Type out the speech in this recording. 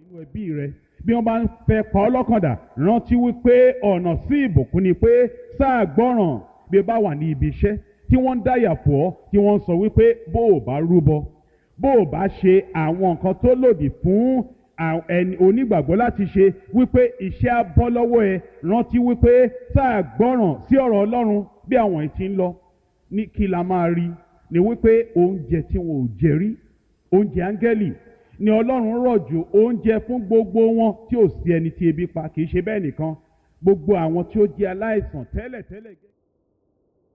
nínú ẹbí rẹ bí wọ́n bá ń fẹ́ pa ọ́ lọ́kàndà rántí wípé ọ̀nà sí ìbùkún ni pé sáà gbọ́ràn bí o bá wà ní ibi iṣẹ́ tí wọ́n ń dáyà fún ọ tí wọ́n ń sọ wípé bó o bá rúbọ bó o bá ṣe àwọn nǹkan tó lòdì fún àwọn ẹni onígbàgbọ́ láti ṣe wípé iṣẹ́ á bọ́ lọ́wọ́ ẹ rántí wípé sáà gbọ́ràn sí ọ̀rọ̀ Ọlọ́run bí àwọn ẹ̀ ti ń lọ ní kí la máa rí ni wípé oúnjẹ tí wọn ò jẹ rí oúnjẹ áńgẹ́lì ni Ọlọ́run rọ̀jò oúnjẹ fún gbogbo wọn tí ò sí ẹni tí ebi pa kì í ṣe bẹ́ẹ̀ nìkan gbogbo àwọn tí ó jẹ́ aláìsàn tẹ́lẹ̀tẹ́lẹ̀ gẹ́gẹ́.